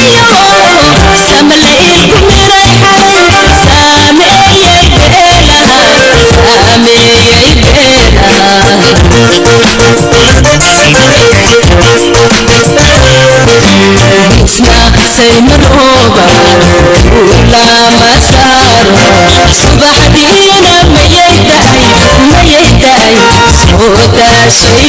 saymarooba ulama saaro subaxdiina mayay dahay mayay dahay soo daashay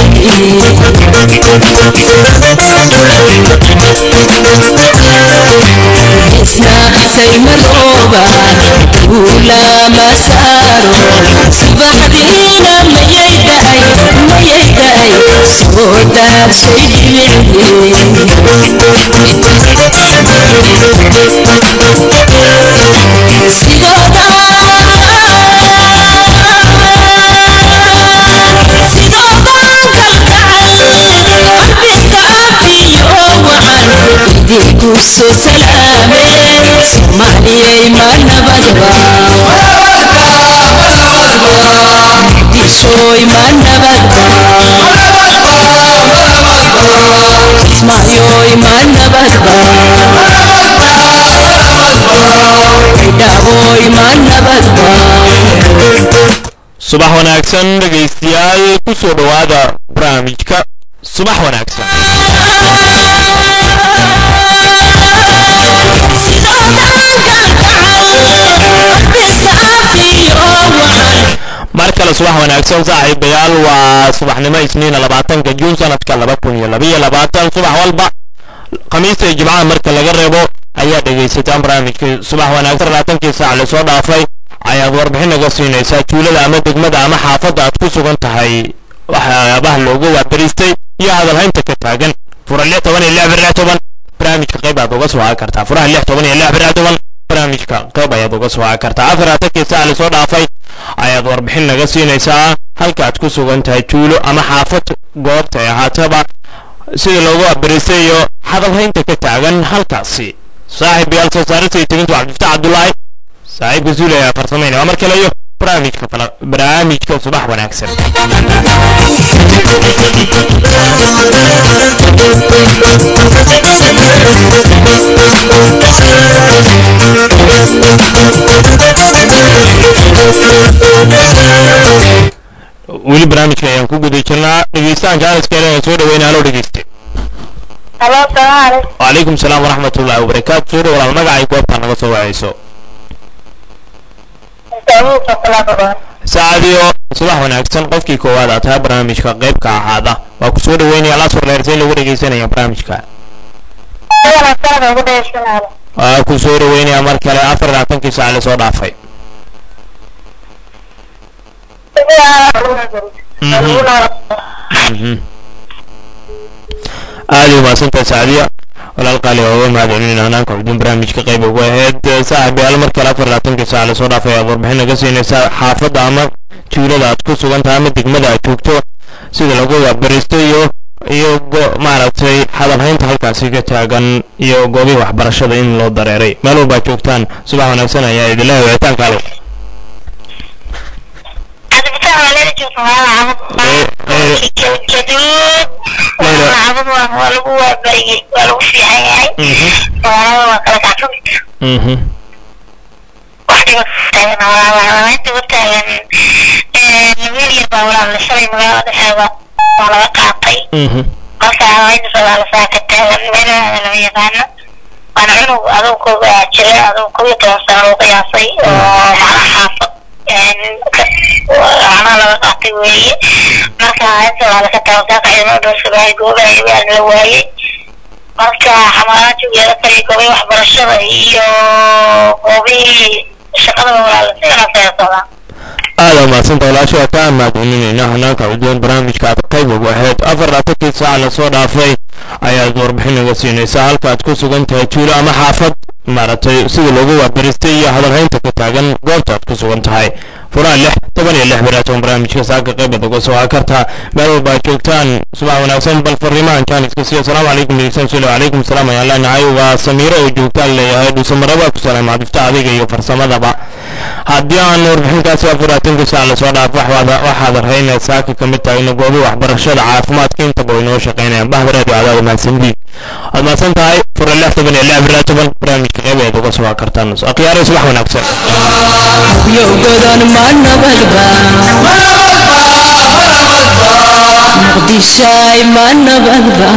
dhibicii isna saymarooba ulama saaro subaxdiina mayay dahay mayay dahay soo daashay dhibicii sidooda idinkusoo salaame soomaaliyay ma nabadba dishoy ma nabadba ismaayoy ma nabadba dhaboy ma nabadba subax wanaagsan dhegaystayaal ku soo dhowaada barnaamijka subax wanaagsan mar kale subax wanaagsan saaxiibayaal waa subaxnimo isniina labaatanka juun sanadka laba kun iyo labaiyo labaatan subax walba khamiista iyo jimcaha marka laga reebo ayaa dhegaysataan barnaamijka subax wanaagsan labaatankii saac lasoo dhaafay ayaad warbixin naga siinaysaa tuulada ama degmada ama xaafadda aad ku sugan tahay waxyaabaha loogu waabariistay iyo hadalhaynta ka taagan fura lix toban iyo lix bir lix toban barnaamijka qayb aad uga soo haa kartaa furaha lix toban iyo lix bir lix toban barnaamijka qayb ayaad uga soo haa kartaa afar atankii saac lasoo dhaafay ayaad warbixin naga siinaysaa halka aad ku sugan tahay tuulo ama xaafad goobta ay ahaataba sida loogu waabariistay iyo hadalhaynta ka taagan halkaasi saaxiib yaal soo saarista iyo tegintu cabdifataax cabdulaahi saaxiibka zuule ayaa farsamayna waa mar kale iyo barnaamijka fala barnaamijka subax wanaagsan weli barnaamijka ayaan ku guda jirnaa dhegeystahan jaaniska ee soo dhaweyna halo dhegeyste Halo, salaam alaikum. وعليكم السلام ورحمة الله وبركاته سورة ولا المقع يكوبتا نغا سو وعيسو Samuud salaam saacadiyo subax wanaagsan qofkii koowaad aad tahay barnaamijka qaybka ahaada waa ku soo dhaweynaya la soo dheersay lagu dhegeysanaya barnaamijka Ayana salaam ugu dheesanayo. waa ku soo dhaweynaya mar kale afar labaatankii saac lasoo dhaafay Mhm. aad u mahadsantahay saacadiya walaal qaali waa uga mahadcelinayna hanaanka xudun barnaamijka qayb ugu ahayd saaxiibayaal mar kale afar labaatankii saac lasoo dhaafay aad warbixin naga siinaysaa xaafadda ama tuulada aad ku sugan tahay ama degmada aad joogto sida lagu waabaristo iyo iyo go- maaragtay hadalhaynta halkaasi ka taagan iyo goobihii waxbarashada in loo dareeray meel walbaad joogtaan subax wanaagsan ayaa idinleeyahay wicitaanka alo Cabdifataax waa leela joogta waa cabud. Jaduud. Waa cabud waa waa lagu waabariyay. Waa lagu fiican yahay. Waa waa kala kacsan. Mhm. Wax dhiba taagan waa waa inta u taagan. Ee wiil yar baa walaa la shalay magaalada dhexeeda waa laga qaatay. Mhm. marka haweenka soomaali saa ka taagan meelaha lama yaqaano waana cunug aduu koga jira aduu kow iyo toban sano loo qiyaasay oo macnaha xaafad macnaha laga qaatay weeye marka inta waa laga tago saaka ciidamada dhoorsabahay goobaha baa la waayey marka xamaaraanti ugeeda kaliya goobihii waxbarashada iyo goobihii shaqadaba walaala si wanaagsan ay socdaan aada mahadsan walaasha waa kaa mahadcelinayna hanaanka cuduwan barnaamijka aad qayb ugu ahayd afar labaatankii saac lasoo dhaafay ayaad warbixin naga siinaysaa halka aad ku sugan tahay tuulo ama xaafad maaragtay sida loogu waabaristay iyo hadalhaynta ka taagan goobta aad ku sugan tahay furaha lix toban iyo lix biraatoon barnaamijka saaka qaybaad uga soo haa kartaa meel walba aad joogtaan subax wanaagsan bal fariimahan jaaniska siyo asalaamu calaykum dhegeysan sule calaykum salaam ayaan leenahay waa samiiro oo joogtaan leeyahay dhuusamaraba ku salaam cabdifta adiga iyo farsamadaba haddii aan warbixinkaasi afuraatanka saac lasoo dhaaf waxaad arhaynaa saaka ka mid tahay goobi waxbarashada caafimaadka intaba way noo shaqaynayaan bahda radio cadaada mahadsandiin waad mahadsan tahay fura lix toban iyo lix bira toban barnaamijka qeybeed uga soo kartaan akhyaare subax wanaagsan yowgadan ma nabadba muqdishaay ma nabadba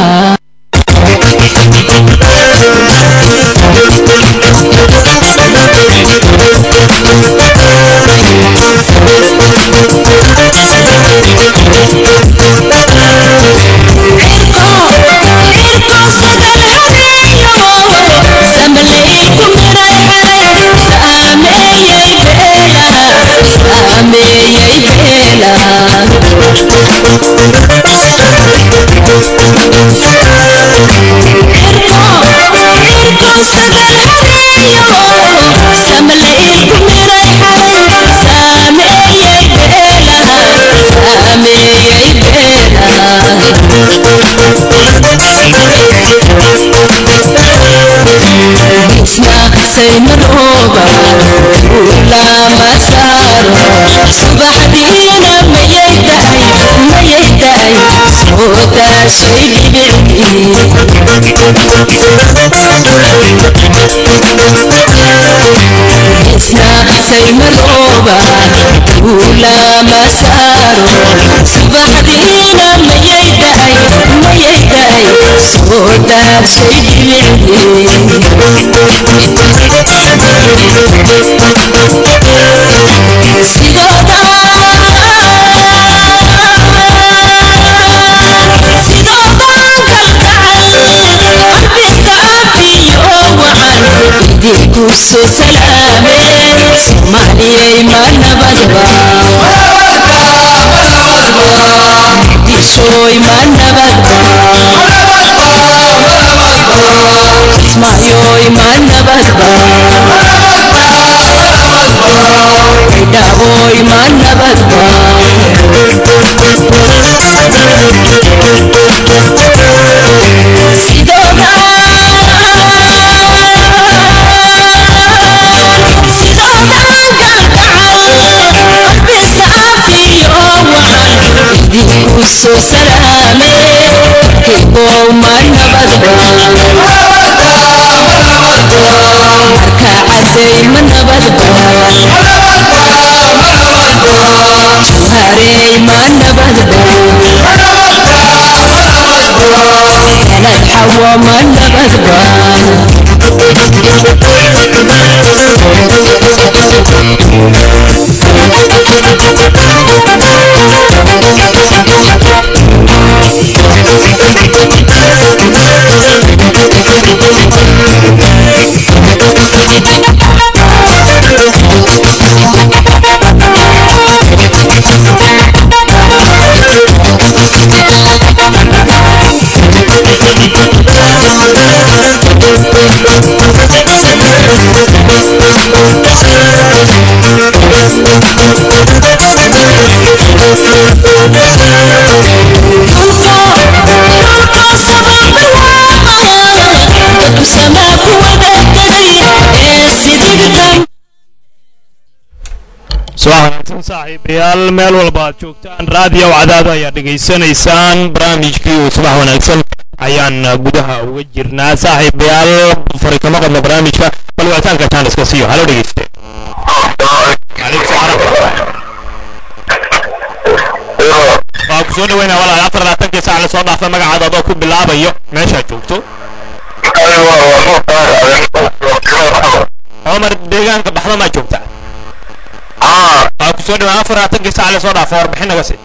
saymarooba ulama saaro subaxdiina mayay daay mayay daay soo daashay dhibicdii isna saymarooba ulama saaro subaxdiina mayay daay mayay daay soo daashay dhibicdii soo salaame soomaaliyay ma nabadba muqdishooy ma nabadba kismaayoy ma nabadba dhaabooy ma nabadba sidooda soo salaame hibow ma nabadba marka caday ma nabadba jawharey ma nabadba kanad xawo ma nabadba subax wanaagsan saaxiibayaal meel walba aad joogtaan raadiyo cadaado ayaad dhegaysanaysaan barnaamijkii uu subax wanaagsan ayaan gudaha uga jirnaa saaxiibayaal fari kama qadno barnaamijka bal wicitaanka taan iska siiyo halo dhegeyste waa ku soo dhaweynaa walaal afar labaatankii saac lasoo dhaafay magacaada adoo ku bilaabayo meeshaad joogto cumar deegaanka baxda maa joogta waa ku soo dhawaan afar labaatankii saac lasoo dhaafay warbixin naga sii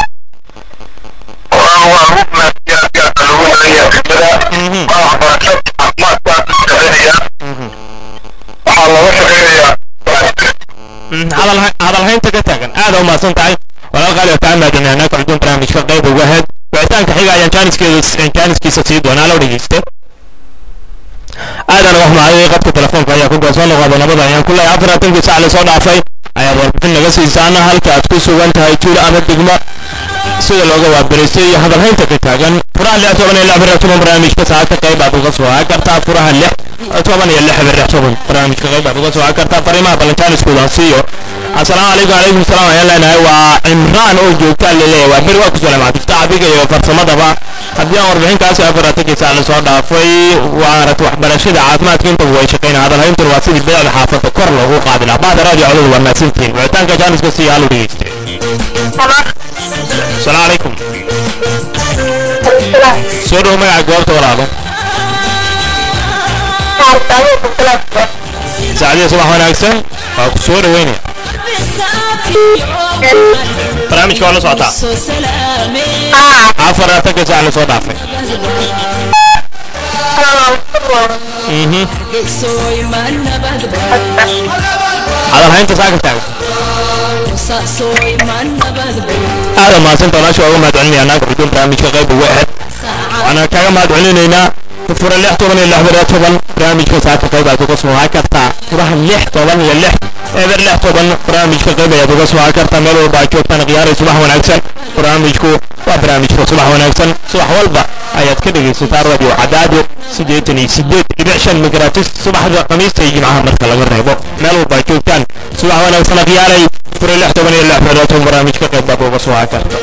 hadalhaynta ka taagan aada u mahadsan tahay walaal qaali oo kaa maadinana kordhin barnaamijka qayb uga ahayd wicitaanka xiga ayaan jaaniskiisa sii doonaa loo dhegeyste aadan wax mahayay qadka telefoonka ayaa ku goosoo noqoda nabada ayaan ku leeyahay afartankii sac lasoo dhaafay ayaad warbixin naga siisaan halka aad ku sugan tahay tuulo ama degmo sida looga waabaraysay iyo hadalhaynta ka taagan furaha lix toban iyo lix bir toban barnaamijka saacadka qayb aad uga soo haa kartaa furaha lix toban iyo lix bir toban barnaamijka qayb aad uga soo haa kartaa fariimaha balantaaniskooda siiyo asalaamu calaykum calaykum salaam ayaan leenahay waa cimraan oo joogta laleeyahay waa bir waa ku salaam cabdifta adiga iyo farsamadaba haddii aan warbixinkaasi afaratankii la soo dhaafay waanat waxbarashada caafimaadka intaba way shaqayn hadalhayntuna waa sidii beecda xaafadda kor loogu qaadi lahaa bahda raadiyo codadu waa mahadsantihiin wicitaanka jaaniska si hal u dhegeyste asalaamu calaykum soo dhow magaca goobta walaalo saacadiya subax wanaagsan waa ku soo dhaweynaya barnaamijka waa la socotaa afar afartanka saac la soo dhaafay mhm hadalhaynta saa ka taagan aada mahadsantaa walaasha uga mahad celinaya naag xuduun barnaamijka qayb uga ahayd waxaana kaga mahad celinaynaa fura lix toban iyo lix beriya toban barnaamijka saaka qayb aad uga soo kartaa furaha lix toban iyo lix eber lix toban barnaamijka qayb ayaad uga soo kartaa meel walba aad joogtaan khiyaaray subax wanaagsan barnaamijku waa barnaamijka subax wanaagsan subax walba ayaad ka dhegaysataa radio cadaado siddeetan iyo siddeed dhibic shan migratis subaxda khamiista iyo jimcaha marka laga reebo meel walba aad joogtaan subax wanaagsan khiyaaray fura lix toban iyo lix beriya toban barnaamijka qayb baad uga soo karta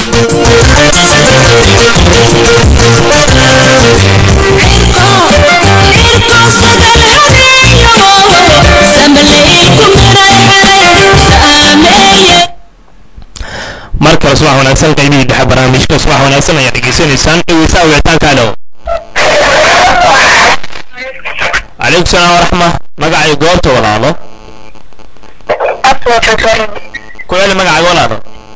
mar kale subax wanaagsan qaybihii dhexe barnaamijka subax wanaagsan ayaad dhegeysanaysaan dhegeysaa wicitaanka alow calaykum salaam waraxma magacay goobta walaalo ku celi magacaaga walaalo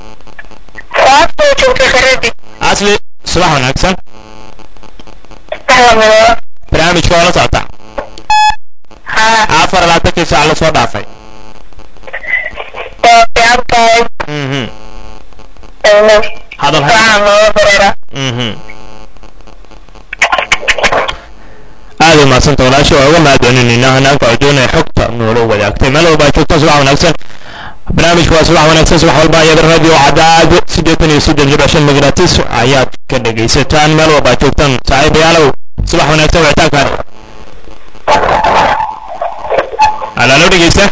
asli subax wanaagsan barnaamijka waa la socotaa afar labaatankii saac la soo dhaafay mhm hadal mhm aad u maadsanta walaasha waa uga mahadcelinaynaa hanaanka codoonaya xogta noola wadaagtay meel walba aad joogta subax wanaagsan barnaamijka waa subax wanaagsan subax walba ayaad radio cadaado siddeetan iyo siddeed dhibic shan migratis ayaad ka dhegaysataan meel walba aad joogtaan saaxiibayaalow subax wanaagsan wicitaankaan alaalo dhegeysta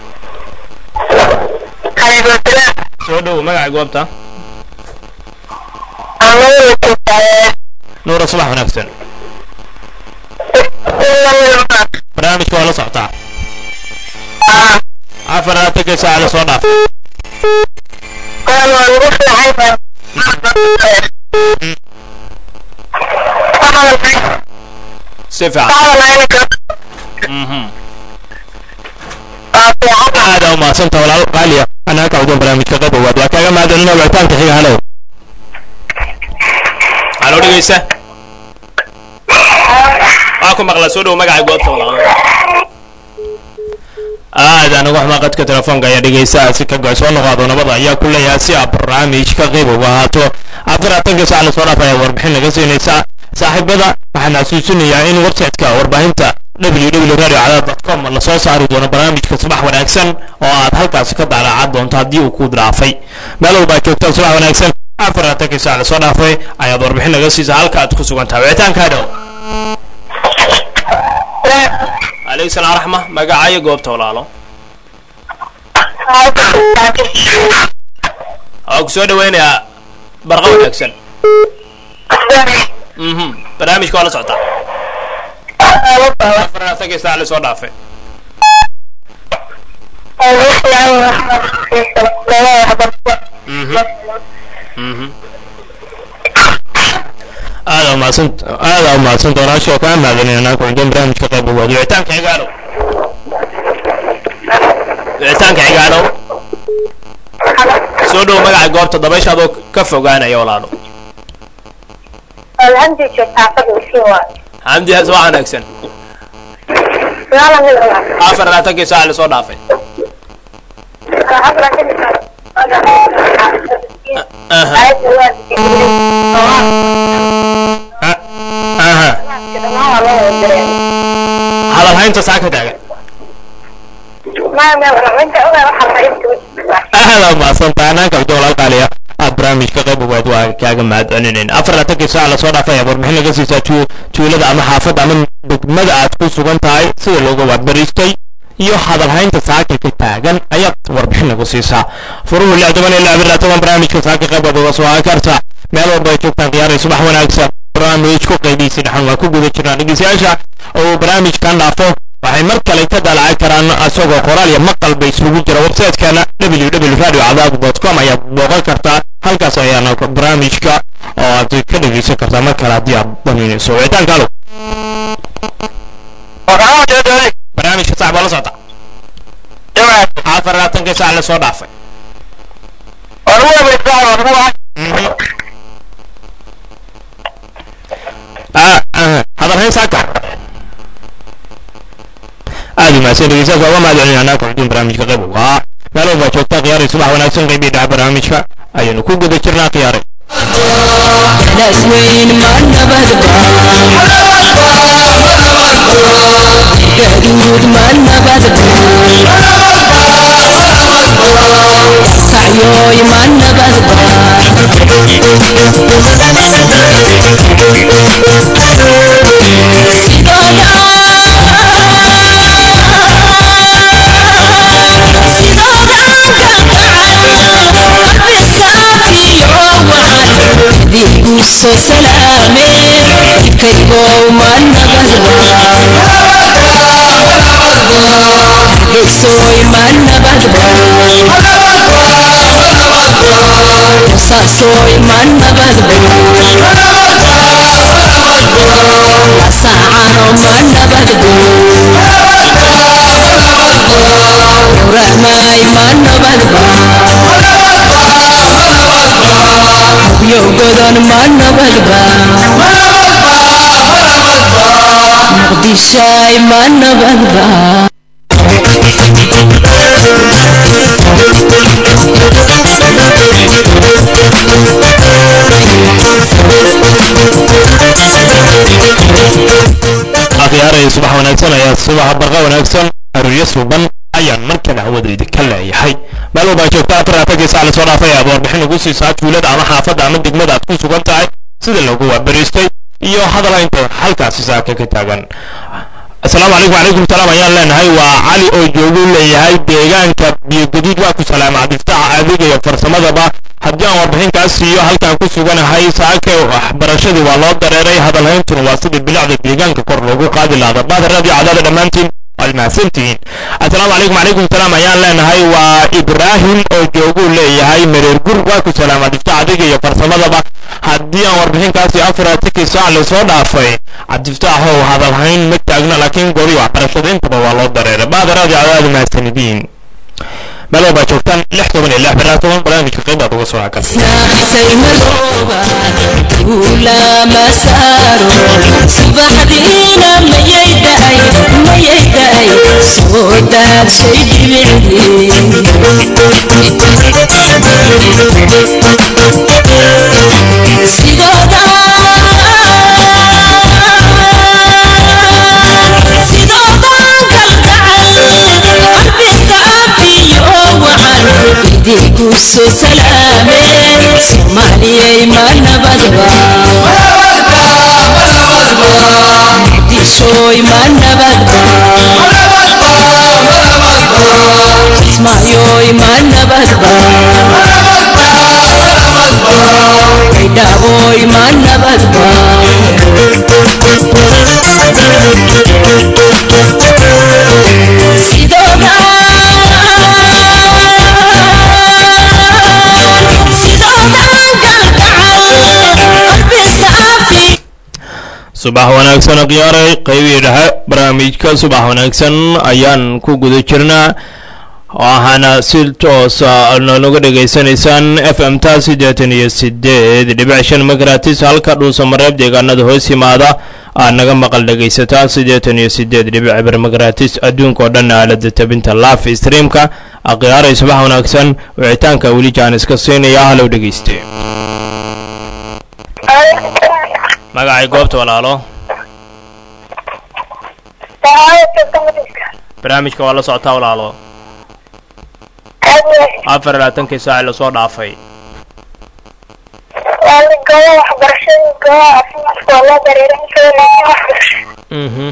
soo dhow magaca goobta nuura subax wanaagsan barnaamijka waa la socotaa afar labaatankii saac la soo dhaaf si fiican mhm aada u mahadsanta walaal qaaliya anaa ka cudun barnaamijka qayb owaad waa kaaga mahadcelina wicitaanka xiga halow halo dhegeysa waa ku maqla soo dhow magaca goobta walaal aadaan uga xumaa qadka telefoonka ayaa dhegeysaa si ka goy soo noqaado nabada ayaa ku leeyahay si aad barnaamijka qayb uga ahaato afaraatanka saac lasoo dhaaf ayaa warbixin laga siinaysaa saaxiibada waxaan xasuusinayaa in website-ka warbaahinta www radio cadaad com lasoo saari doono barnaamijka subax wanaagsan oo aad halkaasi ka daalaacad doonto haddii uu ku dhaafay meel walba aad joogtaan subax wanaagsan afaraatanka saac lasoo dhaafay ayaad warbixin laga siisa halka aad ku sugan tahay wicitaankaa dhow عليك السلام ورحمة مقاعي قوبته ولا أو كسودة وين يا برغم أكسل اها برنامج كوالا سعطا فرنا ثقي ساعة لسوا دافع هذا ما سنت هذا ما سنت انا شو كان هذا اللي انا كنت برنامج كتاب هو وعتانك عقالو وعتانك عقالو soo dhow magaca goobta dabaysha adoo ka fogaanaya walaalo xamdi subax wanaagsan afar labaatankii saac lasoo dhaafay aha hadal haynta saa ka taagan aada maadsantaa anaanka abdi walaalkaaliya aad barnaamijka qayb ugaad waa kaaga mahadcelinayn afar laatankii saac lasoo dhaafay ayaa warbixin laga siisaa tu tuulada ama xaafadda ama degmada aad ku sugan tahay sida looga waadbariistay iyo hadalhaynta saaka ka taagan ayaad warbixin lagu siisaa furuhu lix toban iyo lix bir toban barnaamijka saaka qayb uga soo karta meel walba ay joogtaan khiyaaray subax wanaagsan barnaamijku qaybihiisii dhexan waa ku guda jirnaa dhegeystayaasha oo barnaamijkan dhaafo waxay mar kale ka dalacan karaan isagoo qoraal iyo maqal bay isugu jira websitekeena www radio cadaab com ayaad booqan kartaa halkaas ayaana barnaamijka oo aad ka dhegeysan kartaa mar kale haddii aad daminayso wicitaanka alo barnaamijka sax baa la socota afar labaatanka saac la soo dhaafay hadalhayn saaka aad umahadsan dhegeystayaasha uga mahad celinayna kuxudin barnaamijka qayb uga ah meel walba joogta khiyaaray subax wanaagsan qaybii dhaca barnaamijka ayaynu ku guda jirnaa khiyaaray naas weyn ma nabadba gaduud ma nabadba kacyoy ma nabadba soo salaame kaygow ma nabadba geesoy ma nabadba saasoy ma nabadba lasaacano ma nabadba rahmay ma nabadba yo godon ma nabadba muqdishay ma nabadba akhyaaray subax wanaagsan ayaa subaxa barqa wanaagsan aruuryo suuban ayaan markale hawadayda ka leeyahay meel walba joogta afar afarkii saac lasoo dhaafay aad warbixin ugu siisaa tuulada ama xaafadda ama degmada aad ku sugan tahay sida lagu waabariistay iyo hadalaynta halkaasi saaka ka taagan asalaamu calaykum wacalaykum salaam ayaan leenahay waa cali oo joogu leeyahay deegaanka biyogaduud waa ku salaama cabdiftaxa adiga iyo farsamadaba haddii aan warbixinkaas siiyo halkaan ku suganahay saaka waxbarashadii waa loo dareeray hadalhayntuna waa sidii bilicda deegaanka kor loogu qaadi lahda baadaraadii cadaada dhammaantiin waad mahadsantihiin assalaamu calaykum wacalaykum salaam ayaan leenahay waa ibraahim oo jooguu leeyahay mareer gur waa ku salaama cabdiftax adiga iyo farsamadaba haddii aan warbixinkaasi afaratikii saac lasoo dhaafay cabdiftaxow hadalhayn ma taagna laakiin gori waxbarashada intaba waa loo dareeray baadaraadii cadaada mahadsanidin meel walbaa joogtaan lix toban iyo lix baraad toban barnaamijka qaybaad uga soo hakan naxsay madooba guula ma saaro subaxdiina mayay da'ay mayay da'ay soo daadshay dhibicdii sidooda sidoodan kalgacal qalbi saafiyo wacan idiinku soo salaameen soomaaliyay ma nabadba muqdishooy ma nabadba kismaayoy ma nabadba baydhaaboy ma nabadba sidooda subax wanaagsan khiyaaray qaybihii dhexe barnaamijka subax wanaagsan ayaan ku guda jirnaa waxaana si toosa nooga dhegaysanaysaan f m ta siddeetan iyo sideed dhibic shan magratis halka dhuusamareeb deegaanada hoos yimaada aad naga maqal dhegaysataan siddeetan iyo sideed dhibic ber magratis adduunka oo dhan aalada tabinta laf streamka akhiyaaray subax wanaagsan wicitaanka weli jaan iska siinaya halow dhegayste magacay goobta walaalo barnaamijka waa la socotaa walaalo afar labaatankii saaci lasoo dhaafay gobo waxbarashada gobo caafimaadka waa loo dareerin kara waxbarasho mhm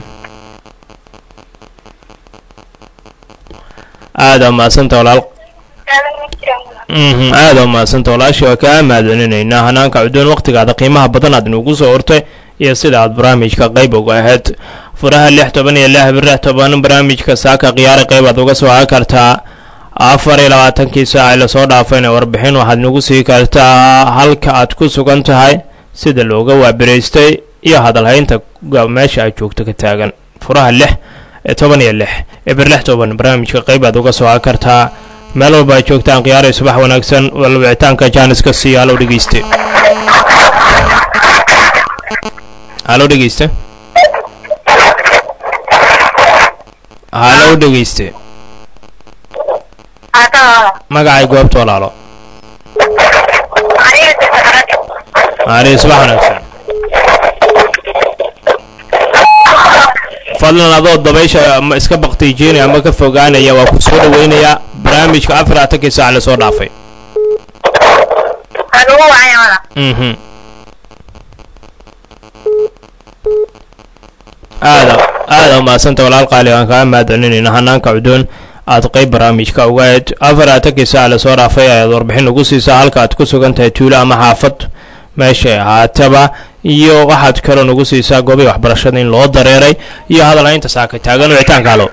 aada mahadsanta walaal aadan ma jiraan mhm aada umahadsanta walaashii waa kaa mahadcelinaynaa hanaanka cudoon waqtigaada qiimaha badan aad nugu soo hortay iyo sida aad barnaamijka qayb uga ahayd furaha lix toban iyo lix bir lix toban barnaamijka saaka khiyaari qayb aad uga soo haa kartaa afar iyo labaatankii saaca lasoo dhaafayna warbixin waxaad nagu sii kartaa halka aad ku sugan tahay sida looga waabiraystay iyo hadalhaynta meesha aad joogto ka taagan furaha lix ee toban iyo lix eber lix toban barnaamijka qayb aad uga soo haa kartaa meel walba aad joogtaan khiyaaray subax wanaagsan walwicitaanka jaaniska sii halow dhegeyste halow dhegeyste halow dhegeyste magacay goobta walaalo ari subax wanaagsan fadlan adoo dabaysha ma iska baktiijinaya ama ka fogaanaya waa ku soo dhaweynayaa barnaamijka afar atankii saac lasoo dhaafay mhm aada aada umahadsanta walaal qaali aan kaa mahadcelinayna hanaanka cudoon aad qayb barnaamijka uga ahayd afar atankii saac lasoo dhaafay ayaad warbixin ugu siisaa halka aad ku sugan tahay tuulo ama xaafad meeshay ahaataba iyo waxaad kaloo nagu siisaa goobii waxbarashada in loo dareeray iyo hadalhaynta saaka taagan wicitaanka halo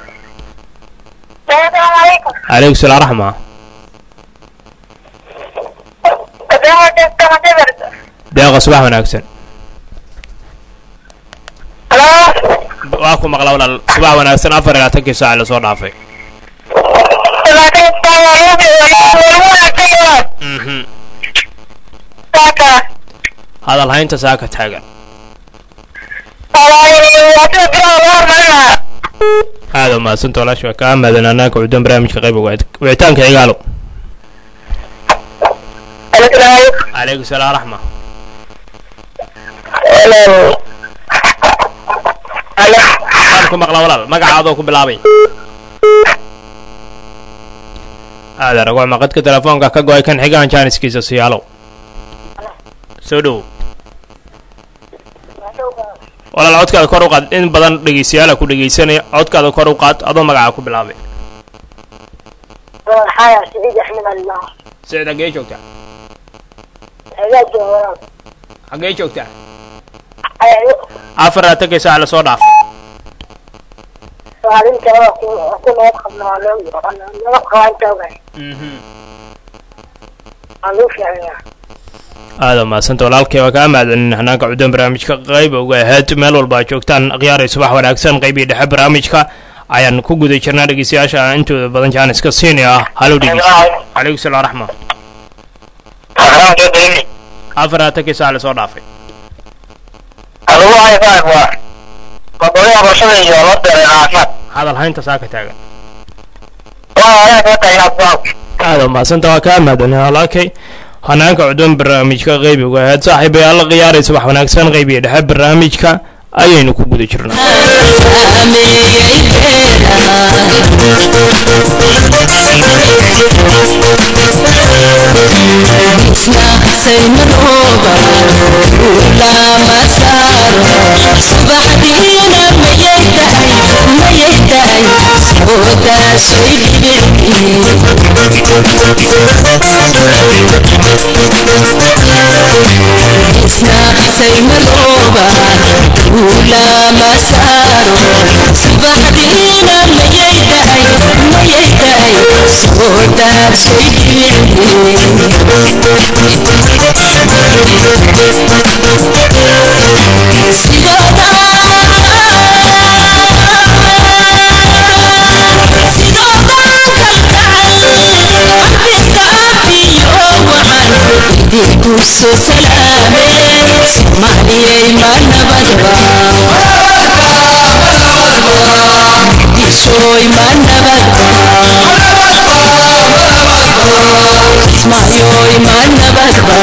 calaykum salaam raxma deeqa subax wanaagsan waa ku maqla walaal subax wanaagsan afar iyo labaatankii saac lasoo dhaafay mhm hadalhaynta saaka taagan aada umahadsanta walaasha waa kaa maadan anaanka cudoon barnaamijka qayb uga ahayd wicitaanka cigaalo calaykum salaam raxma waan ku maqla walaal magaca adoo ku bilaabay aada ragoo maqadka telefoonka ka go-ay kan xigaan jaaniskiisa siyaalow soo dhowow walaal codkaada kor u qaad in badan dhegeystayaala ku dhegeysanaya codkaada kor u qaad adoo magaca ku bilaabay sicid xaggee joogtaa xaggee joogtaa afar atankii saac lasoo dhaafay mhm aada umahadsanta walaalkay waa kaa mahadcelin hanaanka cudoon barnaamijka qayb uga ahayd meel walba aad joogtaan khiyaaray subax wanaagsan qaybii dhexe barnaamijka ayaan ku guda jirnaa dhegeystayaasha intooda badan jaaniska siini ah halow dhegeysta calaykum salaam raxma afar atankii saac lasoo dhaafay hadalhaynta saaka taagan aada umahadsanta waa kaa mahadcelin walaalkay hanaanka cudoon barnaamijka qaybi uga ahayd saaxiibayaal khiyaaray subax wanaagsan qaybiga dhexe barnaamijka ayaynu ku guda jirnaa saymarooba ulama saaro subaxdiina mayay tahay mayay tahay soodaashay isna saymarooba ulama saaro subaxdiina mayay tahay mayay tahay soodaashay soo salaame soomaaliyay ma nabadba disooy ma nabadba ismaayoy ma nabadba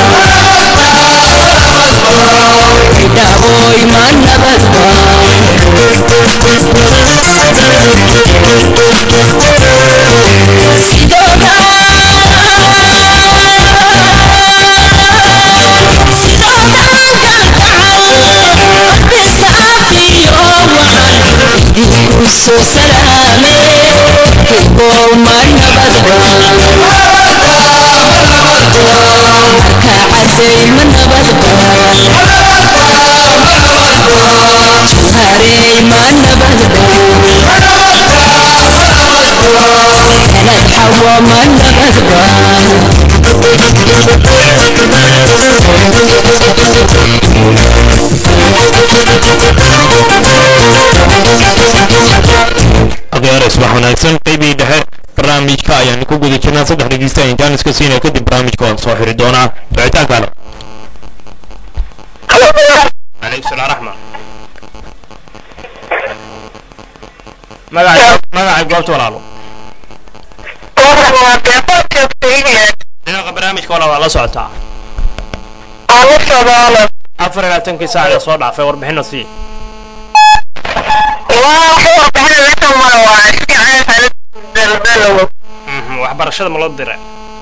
idhaaboy ma nabadba sidooda soo salaame kaybow ma nabadba jawharey ma nabadba jawharey ma nabadba kanad xawo ma nabadba akhyaare subax wanaagsan qeybihii dhexe barnaamijka ayaan ku guda jirnaa saddex dhegeysta ayaan jaaniska siinaya kadib barnaamijka waan soo xiri doonaa wicitaanka halo calaykum salaam raxma magaca magaca goobta walaalo dhinaca barnaamijka walaal waa la socotaa afar iyo labaatankii saac ee soo dhaafay warbixino sii Mhm, waxbarashada ma loo diray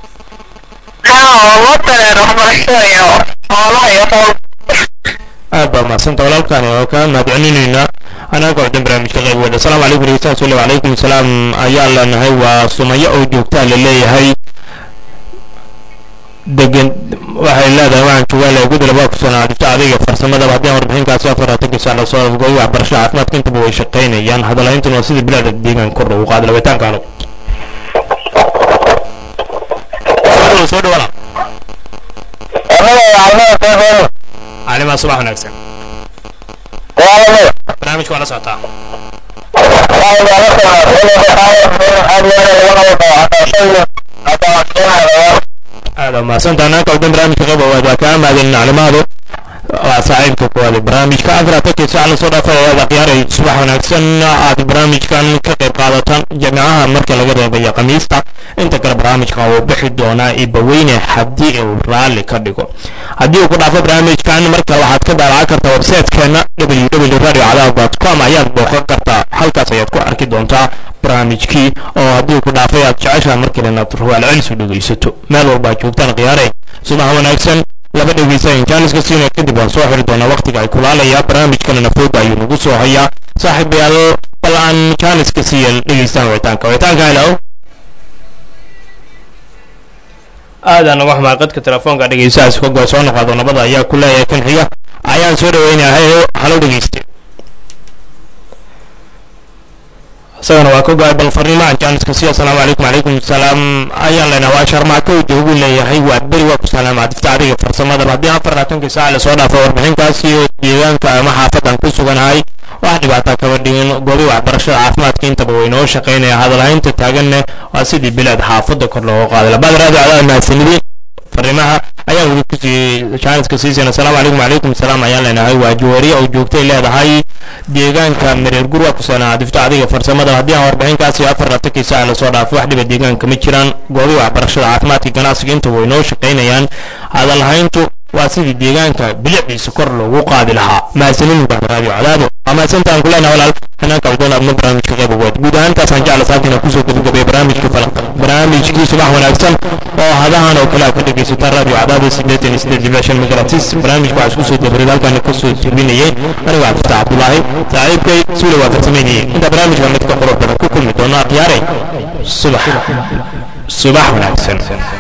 aad baa mahadsanta walaalkaani oo kaa mahadcelinaynaa anaga oo dhan barnaamijka qayb wada asalaamu calaykum dhegeystayaal sule wacalaykum salaam ayaan leenahay waa sumayo oo joogtaa la leeyahay degan waxay leedahay waxaan joogaa le gudala baa ku sanaadista adayga farsamadaba haddii aan warbixinkaasi afar labaatankii saac lasoo afgoy waxbarashada caafimaadka intaba way shaqaynayaan hadalhayntan waa sidii bilaada deegaan kor loogu qaada labitaanka alo soo dhow soo dhawala calimaa subax wanaagsan barnaamijka waa la socotaa aad waa mahadsantaha anaaka oo dhan barnaamijka qayb waad waa kaa mahadcelin calimaadu waa saaxiibka kuwaada barnaamijka afraatankii saac lasoo dhaafay ayaad akhyaaray subax wanaagsan aad barnaamijkan ka qayb qaadataan jamiicaha marka laga reebayo khamiista inta kale barnaamijkan wuu bixi doonaa ibaweyne haddii uu raalli ka dhigo haddii uu ku dhaafo barnaamijkan marka waxaad ka daalacan kartaa websitekeena www radio cadaab com ayaad booqan kartaa halkaas ayaad ku arki doontaa barnaamijkii oo haddii ku dhaafay aad jeceshaha markale inaad ruwaal celis u dhegaysato meel walba aad joogtaan khiyaare subax wanaagsan laba dhegeysta injaaniska siina kadib waan soo xiri doonaa waqtiga ay kulaalayaa barnaamijkanana fooda ayuu nagu soo hayaa saaxiibayaal bal aan jaaniska siiya dhegeystaan wicitaanka wicitaanka helo aadaan uga xumaa qadka telefoonka dhegeystahaas ka goa soo noqodo nabada ayaa ku leeyahay kan xiga ayaan soo dhaweynahay halo dhegeyste isagana waa ka go-ay bal fariimaha jaaniska si asalaamu calaykum calaykum salaam ayaan leenahay waa sharmaako joogu leeyahay waa beri waa ku salaama difta adiga farsamadaba haddii afar labaatankii saac lasoo dhaafo warbixinkaas iyo deegaanka ama xaafadan ku suganahay wax dhibaataa kaba dhigin goobi waxbarashada caafimaadka intaba way noo shaqaynaya hadalhaynta taaganne waa sidii bilaad xaafada kor looga qaaday labaad raadi cadaad mahadsanidin fariimaha ayaan weli kusii jaaniska siisayna asalaamu calaykum calaykum salaam ayaan leenahay waa juwariya oo joogtay leedahay deegaanka mareer gurwa ku sanaa difta adiga farsamada haddii aan warbixinkaasi afar labaatankii saac lasoo dhaafo wax dhiba deegaanka ma jiraan goobi waxbarashada caafimaadka ganacsiga inta way noo shaqaynayaan hadalhayntu waa sidii deegaanka bilicdiisa kor loogu qaadi lahaa mahadsanin raadiyo cadaabo waa mahadsantaan kuleenaha walaal hanaanka aldoon adna barnaamijka qayb ugood guud ahaantaasaan jecla saabtina kusoo gabagabay barnaamijkii falaq barnaamijkii subax wanaagsan oo hadahan oo kale aad ka dhegaysataan raadiyo cadaabo sideetan iyo sideed jibla shan magaratis barnaamijka waxaa isku soo dabarid halkaana kasoo jebinayay aniga cabdifta cabdulaahi saaxiibkay suule waa farsameynayay inta barnaamijka mid ka qurux badan ku kulmi doono akhyaare subax subax wanaagsan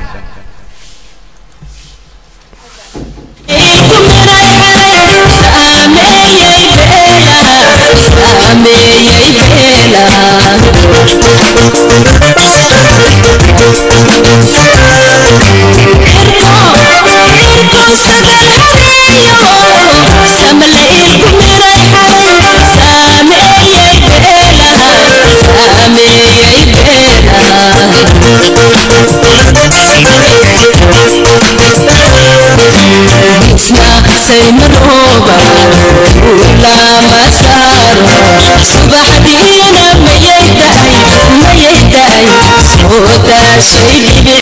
saymarooba ulama saaro subaxdiina mayay dahay mayay dahay soo daashay dhibic